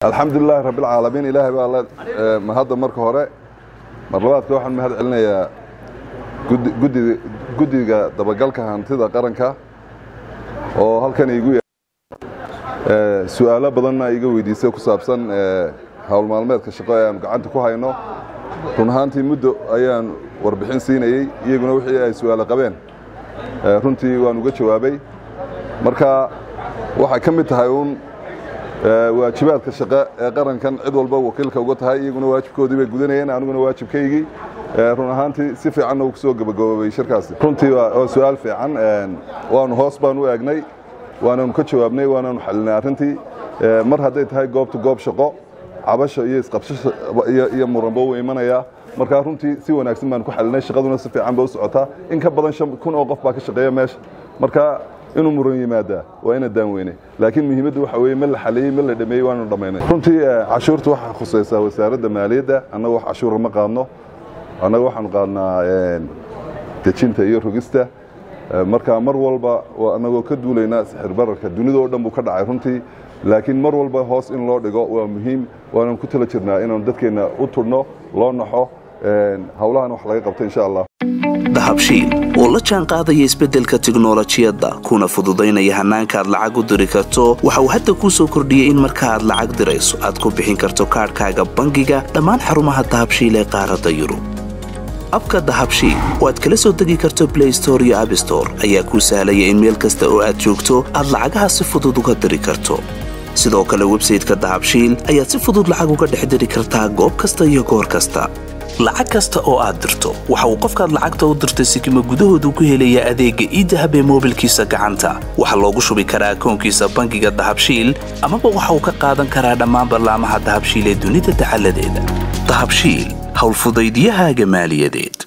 alxamdulilaahi rabbilcaalamiin ilaahay baa la mahadda marka hore mar labaadka waxaan mahad celinayaa guddi guddiga dabagalka hantida qaranka oo halkan iigu ya su-aalo badanna iga weydiisay ku saabsan howl maalmeedka shaqo ee aanu gacanta ku hayno run ahaantii muddo ayaan warbixin siinayey iyaguna wixii ay su-aalo qabeen runtii waan uga jawaabay marka waxay ka mid tahay uun waajibaadka shaqe ee qarankan cid walba wakiilka uga tahay iyaguna waajibkoodii bay gudanayeen aniguna waajibkaygii run ahaantii si fiicanna uu kusoo gabagaboobay shirkaasi runtii waa su-aal fiican waanu hoos baan u eegnay waananu ka jawaabnay waananu xalinay arrintii mar hadday tahay goobta goob shaqo cabasho iyo isqabsho iyo muranba uu imanayaa markaa runtii si wanaagsan baan ku xalinay shaqaduna si fiican ba u socotaa in ka badan shan kun oo qof baa ka shaqeeya meesha marka inuu muran yimaadaa waa ina daan weyne laakiin muhiimaddu waxa weye ma la xaleeyey ma la dhameeyey waanu dhammaynay runtii cashuurta waxaa khusaysaa wasaaradda maaliyadda annaga wax cashuura ma qaadno annaga waxaanu qaadnaa dejinta iyo rogista marka mar walba annagoo ka duulaynaa sixir bararka dunidao dhan buu ka dhacay runtii laakiin mar walba hoos in loo dhigo waa muhiim waanaan ku tala jirnaa inaanu dadkeenna u tudhno loo naxo howlahan wax laga qabto insha allah dahabshiil oo la jaan qaadaya isbeddelka tiknolojiyadda kuna fududaynaya hannaanka aad lacag u diri karto waxa uu hadda kuu soo kordhiyey in marka aad lacag dirayso aad ku bixin karto kaadhkaaga bangiga dhammaan xarumaha dahabshiil ee qaaradda yurub abka dahabshiil oo aad kala soo degi karto blay store iyo abstore ayaa kuu sahlaya in meel kasta oo aad joogto aad lacagaha si fudud uga diri karto sidoo kale websayteka dahabshiil ayaad si fudud lacag uga dhex diri kartaa goob kasta iyo goor kasta lacag kasta oo aad dirto waxa uu qofkaad lacagta u dirtay sikima gudahoodu ku helayaa adeegga iidahab ee moobilkiisa gacanta waxaa loogu shubi karaa akoonkiisa bangiga dahabshiil amaba waxa uu ka qaadan karaa dhammaan ballaamaha dahabshiil ee dunida dacaladeeda dahabshiil howlfudaydyahaaga maaliyadeed